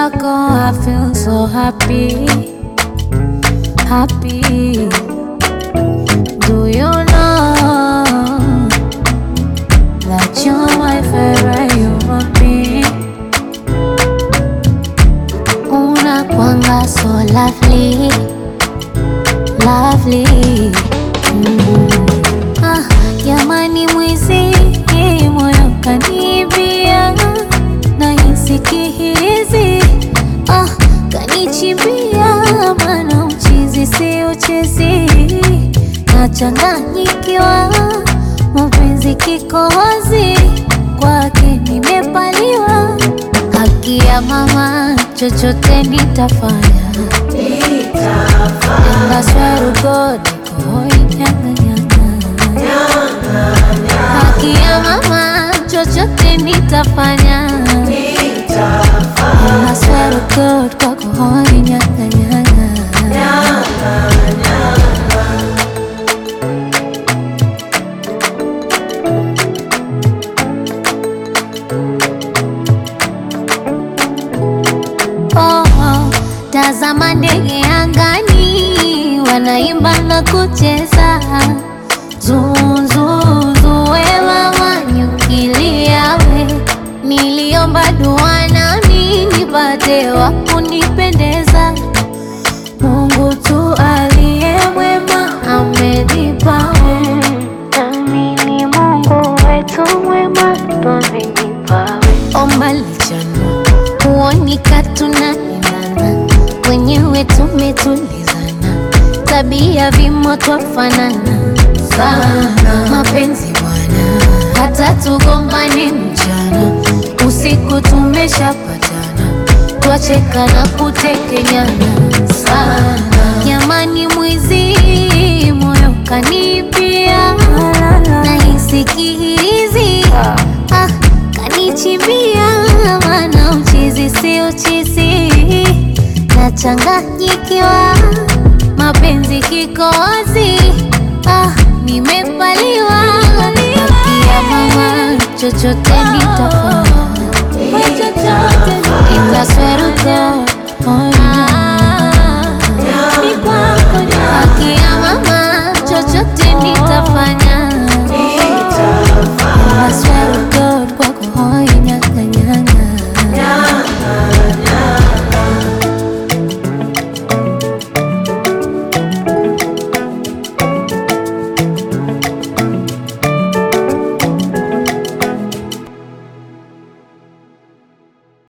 wako I feel so happy, happy. Do you know that you're my favorite human being? Unakwanga so lovely, lovely. Mm. Ah, jamani mwizi moyo kanibia nahisi kihirizi ah, kanichimbia mana uchizi si uchezi nachanganyikiwa mapenzi kikohozi kwake nimepaliwa haki ya mama chochote nitafanya engaswarugodicohoinyanganyanga haki ya mama chochote nitafanya engaswarugod kwakohoinyanganyanga Oh, oh, tazama ndege angani wanaimba na kucheza zuzuzuwewa wanyukiliawe niliomba dua nami nipate wa kunipendeza Mungu tu aliye mwema amenipawe nami ni Mungu wetu mwema twamenipawe omba lichana kuonika tunaendana wenyewe tumetulizana tabia vimo twafanana sana mapenzi bwana hata tugombane mchana usiku tumeshapatana twacheka na kutekenyana sana jamani mwizi moyo kanipia nahisi kihirizi ah, kanichimbia mana uchizi si uchizi nachanganyikiwa mapenzi kikozi ah, nimepaliwa kia mama chochote nitafanya itasweruka